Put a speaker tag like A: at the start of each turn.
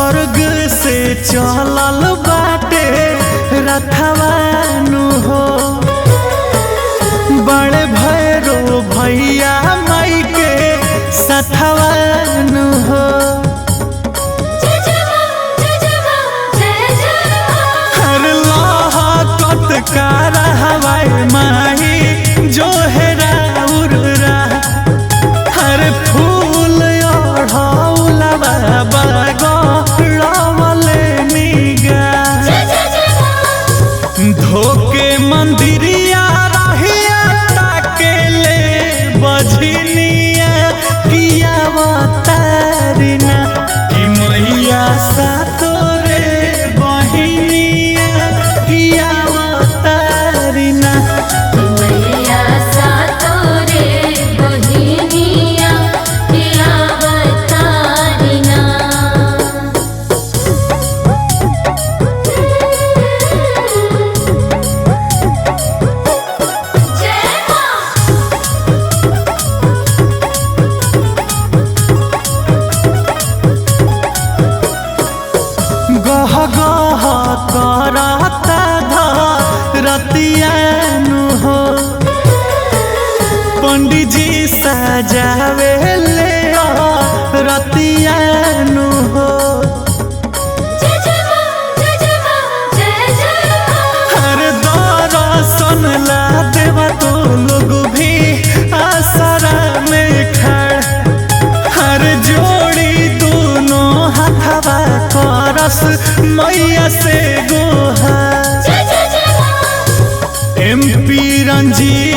A: स्वर्ग से चलल बाटे रथवानु हो बड़े भैरो भैया माई के सथवानु हो
B: जय जय मां जय जय मां जय जय मां
A: हर लोहा कतकार हवाई माही जो है राउरा हर फूल ओढ़ौलवा बगड़वले निगा
B: जय जय जय मां
A: धोके मंदिरिया रहिया ताके ले बझनिया किया तारिना कि मैया सा तोरे बहिनिया किया तारिना
B: मैया सा तोरे बहिनिया किया बतारिना जय मां
A: गह गह करता रतियानु हो पंडित जी सजावे ले रतियानु हो
B: जय जय मां जय जय मां जय जय मां
A: हर दर्शन ला देवा तो लोग भी आसरा में खड़ हर जोड़ी दोनों हाथवा करस मैया से गोहा
B: जय जय जय मां
A: एम पी रंजीत